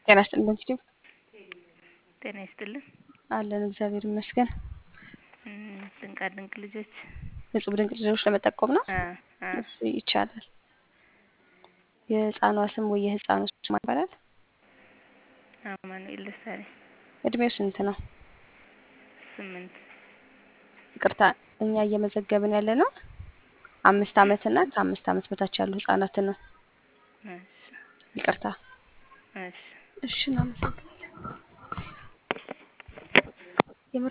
ጤና ይስጥልን በንስቲው ጤና ይስጥልን። አለን እግዚአብሔር ይመስገን። እም፣ ድንቃ ድንቅ ልጆች እጹብ ድንቅ ልጆች ለመጠቆም ነው። አ አ እሺ ይቻላል። የህፃኗ ስም ወይ የህፃኑ ስም ማን ይባላል? አማኑኤል ደሳለኝ እድሜው ስንት ነው? ስምንት ይቅርታ እኛ እየመዘገብን ያለ ነው አምስት አመት እና ከአምስት አመት በታች ያሉ ህጻናትን ነው። እሺ ይቅርታ። እሺ እሺ እናመሰግናለን።